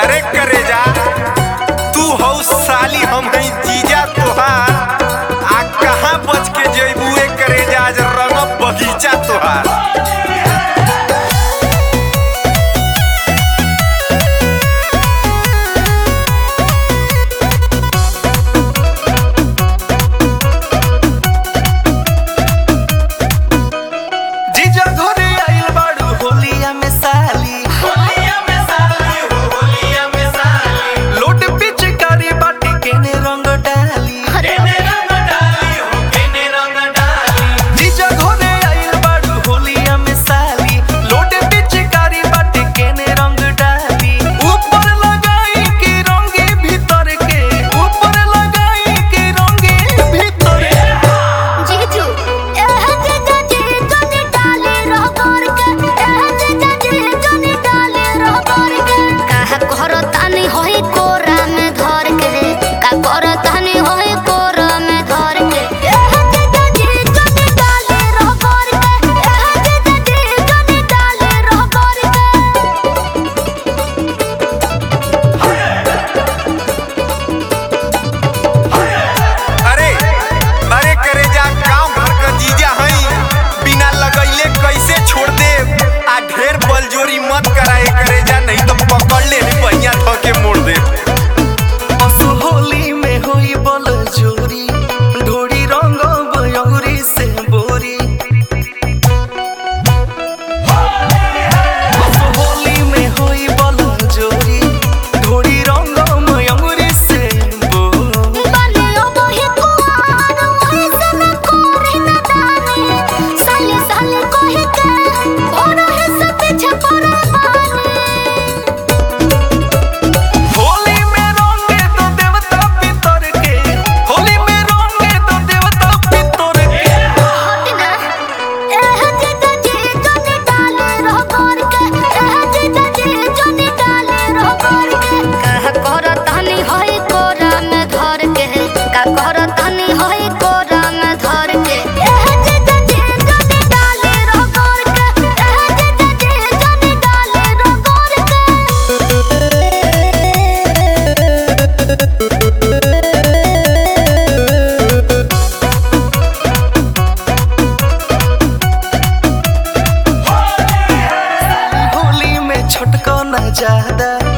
अरे करे जा तू हौ साली हम हई जीजा तोहार आ कहाँ बच के जइबू ए करे जा आज रंग बगीचा तोहार जीजा घरे आइल बाड़ू होलिया में साली लोट पिचकारी बाटी केने रंग डाली जीजा घरे आइल बाड़ू होलिया में साली लोट पिचकारी बाटी केने रंग डाली ऊपर लगाई के रंगे भीतर के ऊपर लगाई के रंगे भीतर के जीजू एह जीजा जी जनी डाले रह कर के एह जीजा जी जनी डाले रह कर के काहे करतानी होई कोरा में धर के का करतानी होई कोरा में धर के एह जीजा जी जनी डाले रह कर के एह जीजा जी जनी डाले रह कर के अरे अरे करे जा गांव घर का जीजा हई बिना लगैले कैसे छोड़ दे आ ढेर बलजोरी मत कराए करे जा नहीं तो पकड़ ले पहिया ध के मोड़ दे असु होली में होई बल जोरी ढोड़ी रंग बयौरी से बोरी असु होली में होई बल जोरी ढोड़ी रंग मयूरी से बोरी बनियो बही कुआर वही से न कोरे न दाने साले साले कोहे के और है सब पीछे पड़ा बाने होली में रंगे तो देवता पितर के होली में रंगे तो देवता पितर के हटना एह जीजा जी जनी डाले रह कर के एह जीजा जी जनी डाले रह कर के कह करतानी होई कोरा में धर के का करतानी होई कोरा में धर के एह जीजा जी जनी डाले रह कर के एह जीजा जी जनी डाले रह कर के होली में छटको न ज्यादा